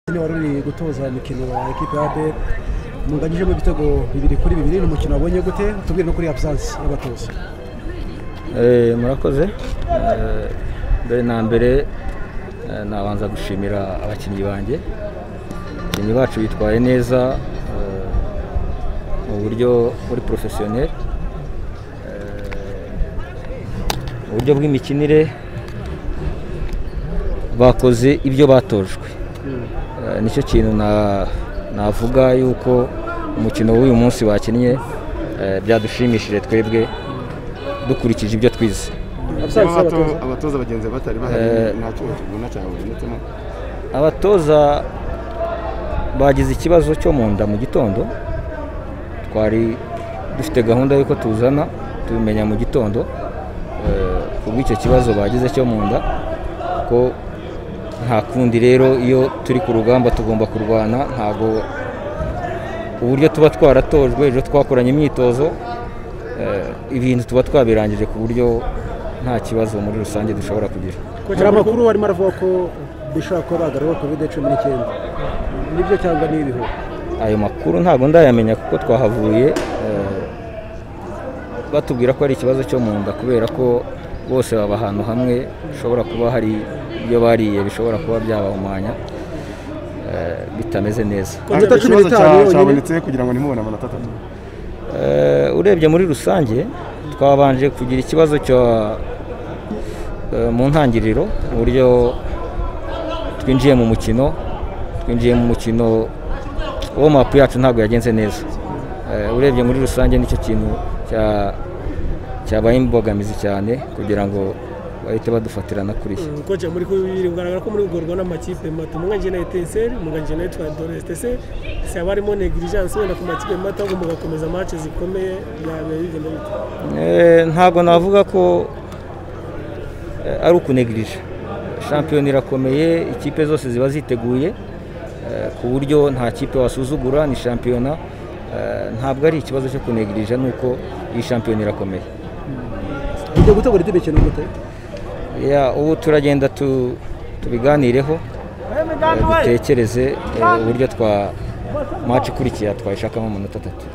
mwanya wari uri gutoza imikino wa ekipa ya APR munganyijemo ibitego bibiri kuri bibiri ni umukino wabonye gute tubwire no kuri absence y'abatoza murakoze mbere na mbere nabanza gushimira abakinnyi banjye abakinnyi bacu bitwaye neza mu buryo buri porofesiyoneri mu buryo bw'imikinire bakoze ibyo batojwe nicyo kintu navuga yuko umukino w'uyu munsi wakinnye byadushimishije twebwe dukurikije ibyo twize abatoza bagenzi batari bahari nta cyuma kiguna cyane babonetsemo abatoza bagize ikibazo cyo mu nda mu gitondo twari dufite gahunda y'uko tuzana tubimenya mu gitondo kubw'icyo kibazo bagize cyo mu nda ko nta kundi rero iyo turi ku rugamba tugomba kurwana ntabwo uburyo tuba twaratojwe ejo twakoranye imyitozo ibintu tuba twabirangije ku buryo nta kibazo muri rusange dushobora kugira hari amakuru barimo aravuga ko bishobora kuba bagaraho kovide cumi n'icyenda nibyo cyangwa ni ibihu ayo makuru ntabwo ndayamenya kuko twahavuye batubwira ko ari ikibazo cyo mu nda kubera ko bose baba ahantu hamwe bishobora kuba hari ibyo bariye bishobora kuba byabahumanya bitameze neza ikibazo cyabonetse kugira ngo nimubone amanota atatu urebye muri rusange twabanje kugira ikibazo mu ntangiriro mu buryo twinjiye mu mukino twinjiye mu mukino womapu yacu ntabwo yagenze neza urebye muri rusange nicyo kintu cyabaye imbogamizi cyane kugira ngo bahite badufatirana kuri iki koce muri kubiri kugaragara ko muri ugorwa n'amakipe mato umwanjye na etenseri umwanjye na etwa doresitese se haba harimo negligence wenda ku makipe mato ahubwo mugakomeza match zikomeye byabaye bigenda bite ntabwo navuga ko ari ukunegirije shampiyona irakomeye ikipe zose ziba ziteguye ku buryo nta kipe wasuzugura ni shampiyona ntabwo ari ikibazo cyo kunegirije nuko iyi shampiyona irakomeye ugiye gutegura indi mikino gute ubu turagenda tubiganireho dutekereze uburyo twa maci ikurikiye twayishakamo amanota atatu